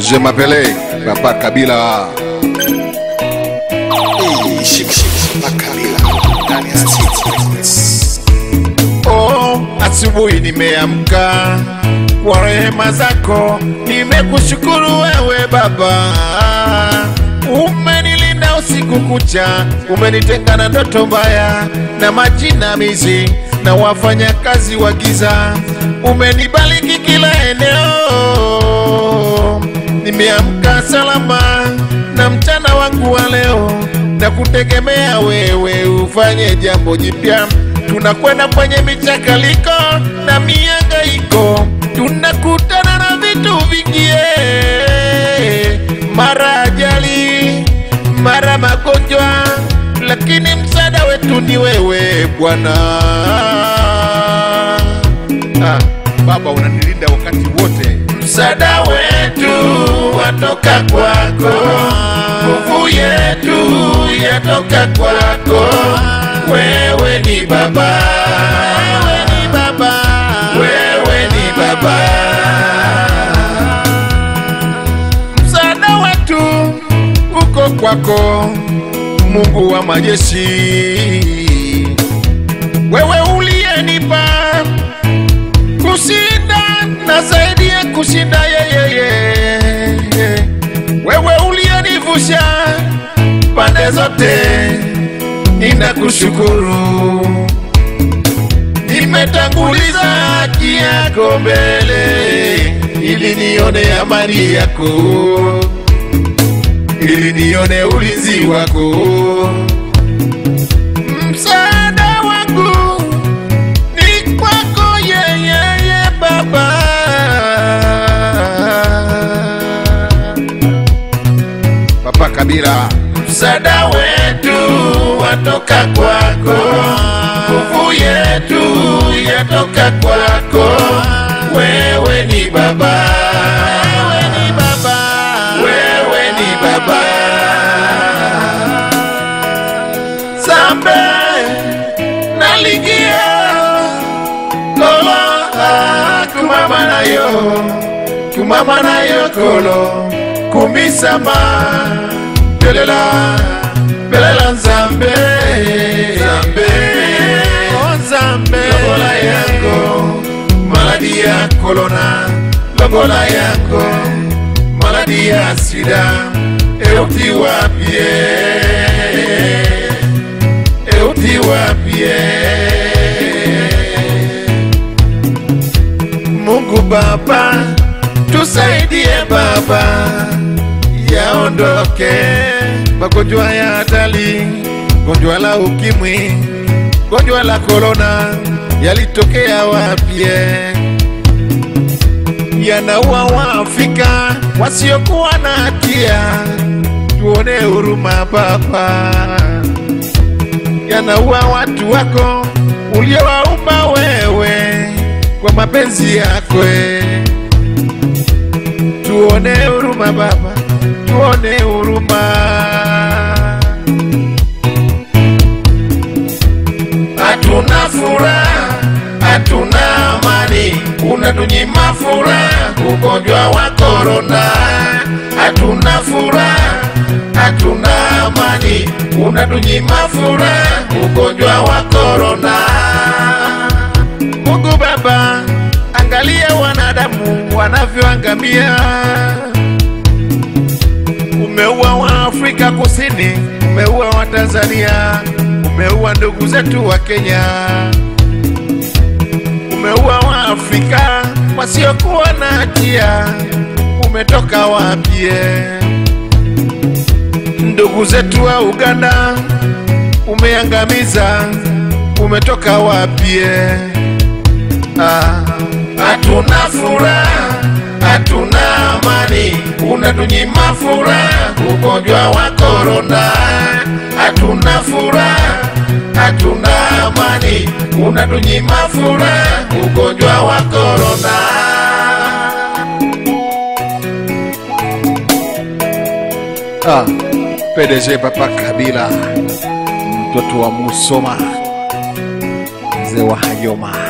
Je m'appelais Papa Kabila. Oh, asubuhi nimeamka kwa rehema zako, nimekushukuru wewe Baba. Umenilinda usiku kucha, umenitenga na ndoto mbaya na majinamizi na wafanyakazi wa giza, umenibariki kila eneo. Nimeamka salama na mchana wangu wa leo na kutegemea wewe ufanye jambo jipya. Tunakwenda kwenye michakaliko na miangaiko, tunakutana na vitu vingi, eh, mara ajali, mara magonjwa, lakini msaada wetu ni wewe Bwana. Ah, Baba unanilinda wakati wote, msaada wetu watoka kwako, nguvu yetu yatoka kwako. Wewe ni Baba, wewe ni Baba, wewe ni Baba. Msaada wetu uko kwako, Mungu wa majeshi, wewe uliyenipa kushinda na zaidi ya kushinda yeyeye, wewe uliyenivusha pande zote, ninakushukuru. Nimetanguliza haki yako mbele, ili nione amani yako, ili nione ulinzi wako. Msaada wangu ni kwako yeyeye Baba. Papa Kabila, msaada wetu watoka kwako, nguvu yetu yatoka kwako. Wewe ni Baba, wewe ni Baba, wewe ni Baba. Sambe naligia kolo ah, kumama nayo kumama nayo kolo kumisama belela belela nzambe nzambe oh nzambe lobola yango maladi ya kolona lobola yango maladi ya sida euti wapie euti wapie Mungu Baba, tusaidie Baba, yaondoke magonjwa ya hatari, gonjwa la ukimwi, gonjwa la korona, yalitokea wapie yanaua Waafrika wasiokuwa na hatia. Tuone huruma Baba, yanaua watu wako uliowaumba wewe kwa mapenzi yako. Tuone huruma Baba, tuone huruma. Hatuna furaha, hatuna amani, unatunyima furaha, ugonjwa wa korona. Hatuna furaha, hatuna amani, unatunyima furaha, ugonjwa wa korona. Mungu Baba, angalia wanadamu wanavyoangamia. Umeua wa Afrika Kusini, umeua wa Tanzania, umeua ndugu zetu wa Kenya, umeua wa Afrika wasiokuwa na hatia. Umetoka wapie ndugu zetu wa Uganda, umeangamiza. Umetoka wapie Ah, hatuna furaha, hatuna amani, unatunyima furaha, ugonjwa wa korona. Hatuna furaha, hatuna amani, unatunyima furaha, ugonjwa wa korona. Ah, PDG Papa Kabila, mtoto wa Musoma, mzee wa Hayoma.